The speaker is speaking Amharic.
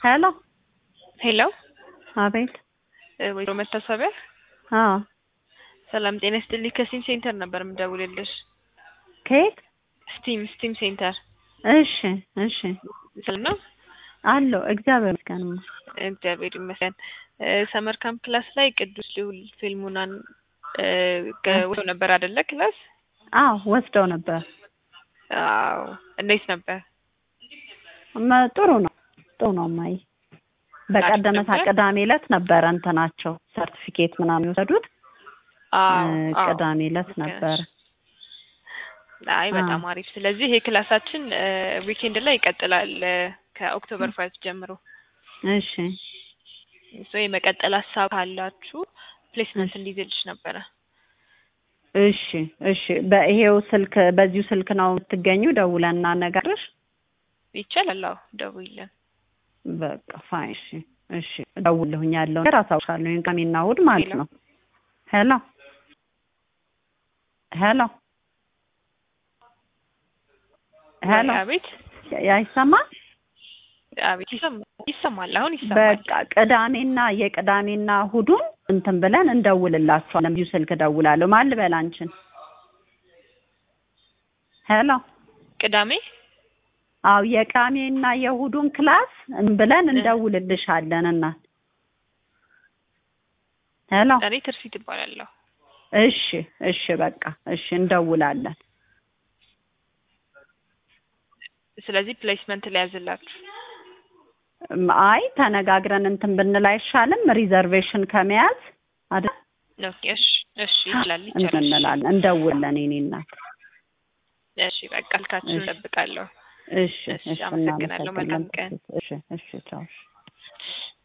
ሄሎ ሄሎ አቤት። ወይዘሮ መታሰቢያ አዎ ሰላም ጤና ይስጥልኝ። ከስቲም ሴንተር ነበር የምደውልልሽ። ከየት? ስቲም ስቲም ሴንተር እሺ እሺ። ሰላም ነው? አለሁ እግዚአብሔር ይመስገን። እግዚአብሔር ይመስገን። ሰመር ካምፕ ክላስ ላይ ቅዱስ ልዑል ፊልሙናን ወስደው ነበር አይደለ? ክላስ አዎ ወስደው ነበር። አዎ እንዴት ነበር? መ- ጥሩ ነው ጥሩ ነው። ማይ በቀደመታ ነበር? ቅዳሜ ዕለት ነበረ እንትናቸው ሰርቲፊኬት ምናምን የወሰዱት አዎ እ፣ አዎ። ቅዳሜ ዕለት ልክ ነሽ። ነበረ። አይ በጣም አሪፍ። ስለዚህ ይሄ ክላሳችን ዊኬንድ ላይ ይቀጥላል እ፣ ከኦክቶበር ፋይቭ ጀምሮ እሺ ሶ የመቀጠል ሀሳብ ካላችሁ ፕሌስመንት እንዲይዝልሽ ነበረ። እሺ እሺ። በይሄው ስልክ በዚሁ ስልክ ነው የምትገኙ? ደውለን እናነጋግርሽ። ይቻላል? አዎ ደውይልን። በቃ ፋይ እሺ እሺ። እደውልልሁኝ ያለውን ነገር አሳውሻለሁ። ቅዳሜና እሑድ ማለት ሄሎ። ነው። ሄሎ ሄሎ ሄሎ ወይ አቤት አይሰማም? አቤት ይሰማል ይሰማል። አሁን ይሰማል። በቃ ቅዳሜና የቅዳሜና እሑዱን እንትን ብለን እንደውልላችኋለን። በዚሁ ስልክ እደውላለሁ። ማን ልበል አንቺን? ሄሎ ቅዳሜ አው የቅዳሜና የእሑዱን ክላስ እንትን ብለን እንደውልልሻለን። እና ሄሎ እኔ ትርሲት እባላለሁ። እሺ እሺ በቃ እሺ እንደውላለን። ስለዚህ ፕሌስመንት ሊያዝላችሁ እም፣ አይ ተነጋግረን እንትን ብንል አይሻልም? ሪዘርቬሽን ከመያዝ አይደል? ኦኬ። እሺ እሺ ይችላል እንትን ይቻላል። እንላለን እንደውለን የእኔ እናት። እሺ በቃ ልካችሁን እሺ። እጠብቃለሁ። እሺ እሺ፣ እሺ አመሰግናለሁ። መልካም እናመሰግናለን። ቀን። እሺ እሺ ቻው። እሺ።